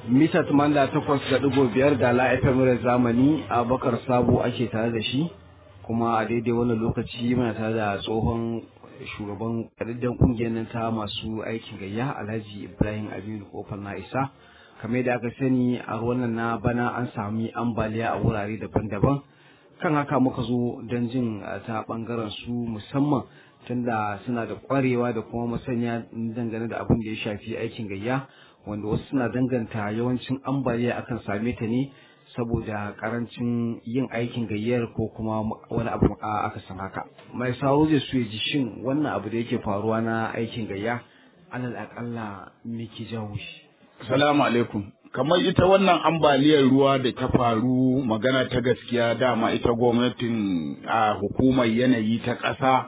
mita tumanda takwas da ɗigo biyar da la'afin zamani a bakar sabo ake tare da shi kuma a daidai wannan lokaci muna tare da tsohon shugaban ƙariddan ƙungiyar nan ta masu aikin gayya alhaji ibrahim aminu kofar na isa kamar da aka sani a ruwan na bana an sami ambaliya a wurare daban-daban kan haka muka zo don jin ta ɓangaren su musamman tunda suna da ƙwarewa da kuma masanya dangane da abin da ya shafi aikin gayya wanda wasu suna danganta yawancin ambaliya akan same ta ne saboda karancin yin aikin gayyar ko kuma wani abu aka san haka mai sauro zai so ya ji shin wannan abu da yake faruwa na aikin gayya alal akalla me ke jawo shi salamu alaikum kamar ita wannan ambaliyar ruwa da ta faru magana ta gaskiya dama ita gwamnatin a hukumar yanayi ta ƙasa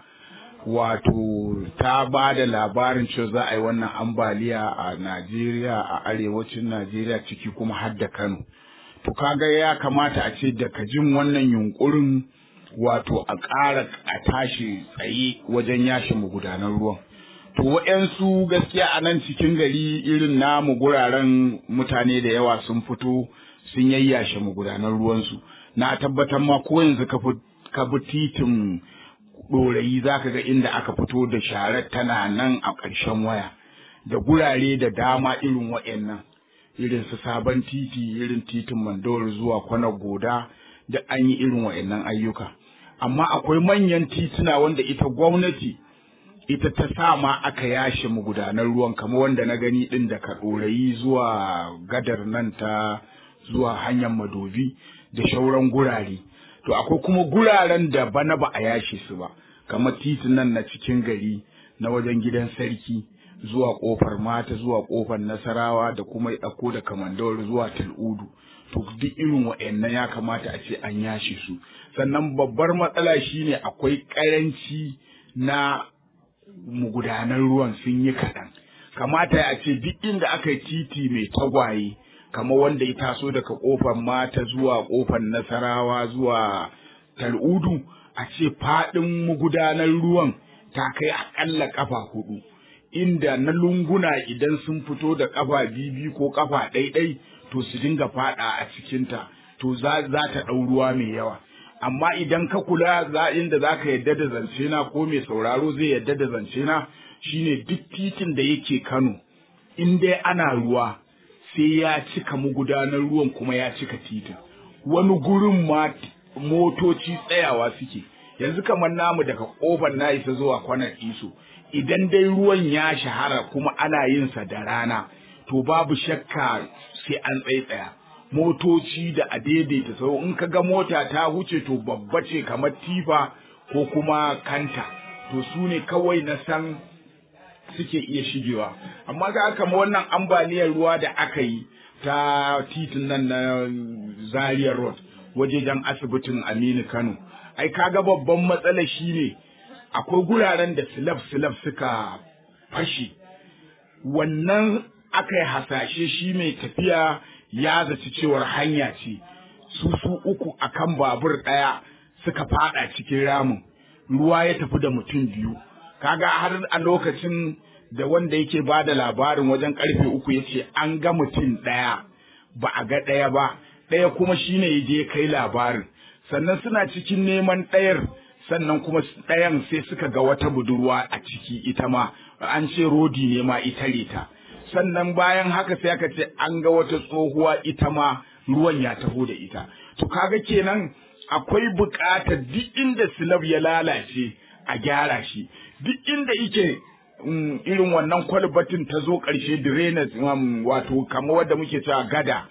wato ta ba da labarin cewa za a yi wannan ambaliya a Najeriya a arewacin Najeriya ciki kuma har da Kano. To kaga ya kamata a ce daga jin wannan yunkurin wato a ƙara a tashi tsaye wajen yashe magudanan ruwan. To waɗansu gaskiya a nan cikin gari irin namu guraren mutane da yawa sun fito sun yayyashe magudanan ruwansu. Na tabbatar ma ko yanzu ka bi titin ɗorayi za ka ga inda aka fito da sharar tana nan a ƙarshen waya da gurare da dama irin wa'annan irin su sabon titi irin titin mandawar zuwa kwanar goda da an yi irin wa'annan ayyuka amma akwai manyan tituna wanda ita gwamnati ita ta sa ma aka yashe magudanar ruwan kamar wanda na gani ɗin daga ɗorayi zuwa gadar nan ta zuwa hanyar madobi da shauran gurare to akwai kuma guraren da bana ba a yashe su ba kamar titin nan na cikin gari na wajen gidan sarki zuwa kofar mata zuwa kofar nasarawa da kuma ya ɗauko da kamandawar zuwa tal'udu to duk irin wa'annan ya kamata a ce an yashe su sannan babbar matsala shine akwai ƙaranci na mugudanan ruwan sun yi kaɗan kamata a ce duk inda aka yi titi mai tagwaye kamar wanda ya taso daga kofar mata zuwa kofar nasarawa zuwa tal'udu a ce faɗin magudanar ruwan ta kai aƙalla ƙafa hudu inda na lunguna idan sun fito da ƙafa bibi ko ƙafa ɗaiɗai to su dinga faɗa a cikinta to za ta ɗau ruwa mai yawa amma idan ka kula za inda za ka yadda da zance na ko mai sauraro zai yadda da zance na shine duk titin da yake kano in dai ana ruwa sai ya cika magudanar ruwan kuma ya cika titin wani gurin ma motoci tsayawa suke yanzu kamar namu daga kofar na isa zuwa kwanar iso idan dai ruwan ya shahara kuma ana yin sa da rana to babu shakka sai an tsaya motoci da a daidaita sau in ka ga mota ta huce to babba ce kamar tifa ko kuma kanta to su ne kawai na san suke iya shigewa amma ga kama wannan ambaliyar ruwa da aka yi ta titin nan na zaria road wajejen asibitin aminu kano ai kaga babban matsala shine akwai guraren da silaf silaf suka fashe wannan aka yi hasashe shi mai tafiya ya zaci cewar hanya ce su su uku akan babur ɗaya suka fada cikin ramin ruwa ya tafi da mutum biyu kaga har a lokacin da wanda yake ba da labarin wajen karfe uku ya ce an ga mutum ɗaya ba a ga ɗaya ba ɗaya kuma shine ya je kai labarin sannan suna cikin neman ɗayar sannan kuma ɗayan sai suka ga wata budurwa a ciki ita ma an ce rodi ne ma ita ta sannan bayan haka sai aka ce an ga wata tsohuwa ita ma ruwan ya taho da ita to kaga kenan akwai buƙatar duk inda silab ya lalace a gyara shi duk inda yake irin wannan kwalbatin ta zo ƙarshe drainage wato kamar wadda muke cewa gada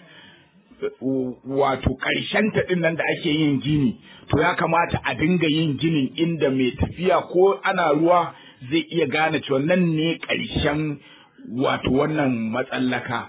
wato ƙarshen ta ɗin nan da ake yin gini to ya kamata a dinga yin ginin inda mai tafiya ko ana ruwa zai iya gane cewa nan ne ƙarshen wato wannan matsallaka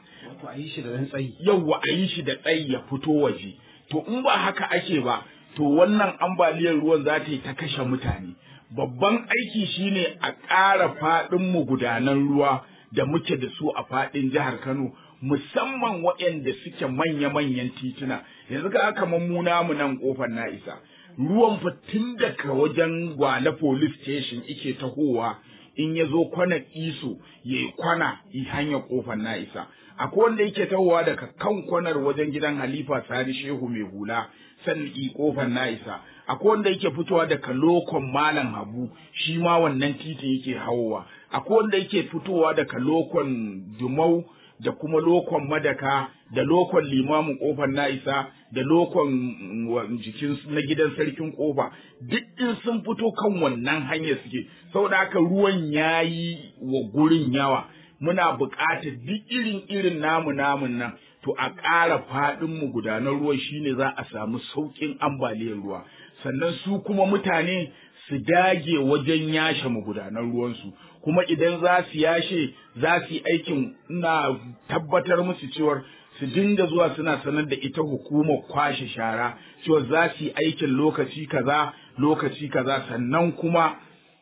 yauwa a yi shi da tsayi ya fito waje to in ba haka ake ba to wannan ambaliyar ruwan za ta yi ta kashe mutane babban aiki shine a ƙara faɗin magudanan ruwa da muke da su a faɗin jihar Kano musamman waɗanda suke manya-manyan tituna yanzu ka kamar mu namu nan kofar na isa ruwan fa tun daga wajen gwale police station ike tahowa in ya zo kwanar iso ya yi kwana yi hanyar kofar na isa akwai wanda yake tahowa daga kan kwanar wajen gidan halifa sani shehu mai hula sannan i kofar na isa akwai wanda yake fitowa daga lokon malam habu shi ma wannan titin yake hawowa akwai wanda yake fitowa daga lokon dumau da kuma lokon madaka da lokon limamin kofar na isa da lokon jikin na gidan sarkin kofa duk in sun fito kan wannan hanyar suke saboda haka ruwan yayi wa gurin yawa muna buƙatar duk irin irin namu namun nan to a ƙara faɗin mu gudanar ruwa shine za a samu sauƙin ambaliyar ruwa sannan su kuma mutane su dage wajen yashe magudanan ruwansu kuma idan za su yashe za su yi aikin ina tabbatar musu cewar su dinga zuwa suna sanar da ita hukumar kwashe shara cewa za su yi aikin lokaci kaza lokaci kaza sannan kuma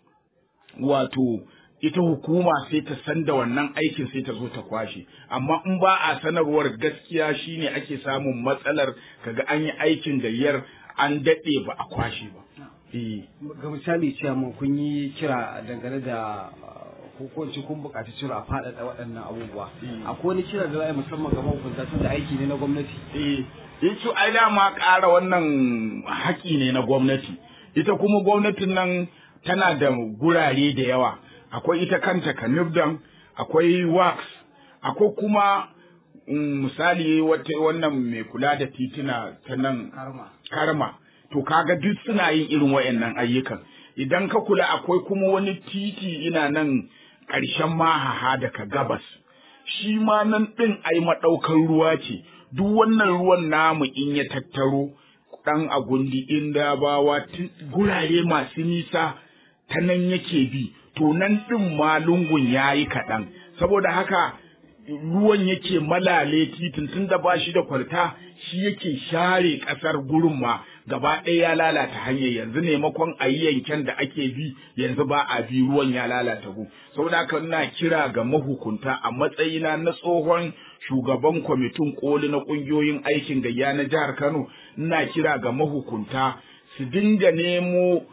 wato ita hukuma sai ta san da wannan aikin sai ta zo ta kwashe amma in ba a sanarwar gaskiya shine ake samun matsalar kaga an yi aikin gayyar an daɗe ba a kwashe ba ga misali cewa kun yi kira dangane da hukunci kun buƙaci cewa a faɗaɗa waɗannan abubuwa akwai wani kira da za a yi musamman ga mahukunta tun da aiki ne na gwamnati eh ita ai dama ƙara wannan haƙi ne na gwamnati ita kuma gwamnatin nan tana da gurare da yawa akwai ita kanta kanibdan akwai wax akwai kuma misali wata wannan mai kula da titina ta nan karma to kaga duk suna yin irin wayannan ayyukan idan ka kula akwai kuma wani titi ina nan ƙarshen mahaha daga gabas shi ma nan ɗin ai maɗaukar ruwa ce duk wannan ruwan namu in ya tattaro ɗan agundi inda bawa gurare masu nisa ta nan yake bi to nan ɗin ma lungun ya yi kaɗan saboda haka ruwan yake malale titin tun da ba shi da kwalta shi yake share ƙasar gurin ma gaba ɗaya ya lalata hanyar yanzu maimakon a yi yanken da ake bi yanzu ba a bi ruwan ya lalata gu saboda haka ina kira ga mahukunta a matsayina na tsohon shugaban kwamitin koli na ƙungiyoyin aikin gayya na jihar Kano ina kira ga mahukunta su dinga nemo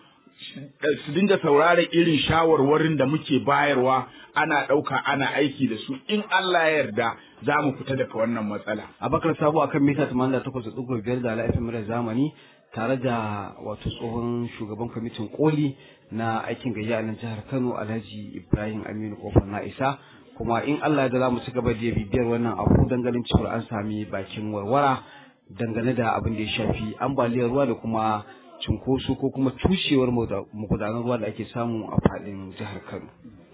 su dinga saurara irin shawarwarin da muke bayarwa ana ɗauka ana aiki da su in Allah ya yarda za mu fita daga wannan matsala. Abakar Sabo akan mita 88.5 da ala'ifin mura zamani tare da wato tsohon shugaban kwamitin koli na aikin gayya a nan jihar Kano Alhaji Ibrahim Aminu Kofar na isa kuma in Allah ya za mu ci gaba da bibiyar wannan abu ganin cewa an sami bakin warwara dangane da abin da ya shafi ambaliyar ruwa da kuma cunkoso ko kuma tushewar magudanar ruwa da ake samu a faɗin jihar Kano.